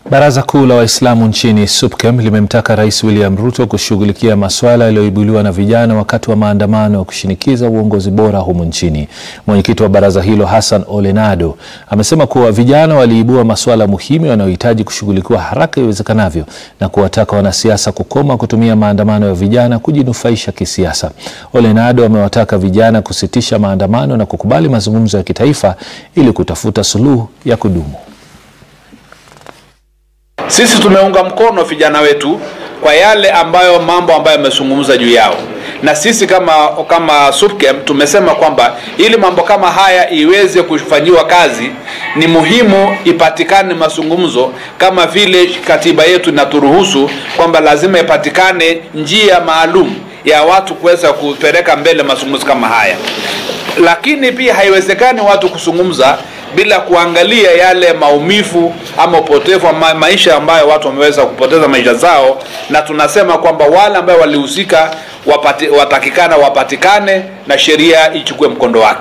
Baraza Kuu la Waislamu nchini SUPKEM limemtaka Rais William Ruto kushughulikia masuala yaliyoibuliwa na vijana wakati wa maandamano ya kushinikiza uongozi bora humu nchini. Mwenyekiti wa baraza hilo Hassan Ole Nado amesema kuwa vijana waliibua masuala muhimu yanayohitaji kushughulikiwa haraka iwezekanavyo na kuwataka wanasiasa kukoma kutumia maandamano ya vijana kujinufaisha kisiasa. Ole Nado amewataka vijana kusitisha maandamano na kukubali mazungumzo ya kitaifa ili kutafuta suluhu ya kudumu. Sisi tumeunga mkono vijana wetu kwa yale ambayo mambo ambayo yamezungumza juu yao, na sisi kama kama SUPKEM tumesema kwamba ili mambo kama haya iweze kufanyiwa kazi, ni muhimu ipatikane mazungumzo, kama vile katiba yetu inaturuhusu kwamba lazima ipatikane njia maalum ya watu kuweza kupeleka mbele mazungumzo kama haya, lakini pia haiwezekani watu kuzungumza bila kuangalia yale maumivu ama upotevu wa ma maisha ambayo watu wameweza kupoteza maisha zao, na tunasema kwamba wale ambao walihusika wapati, watakikana wapatikane na sheria ichukue mkondo wake.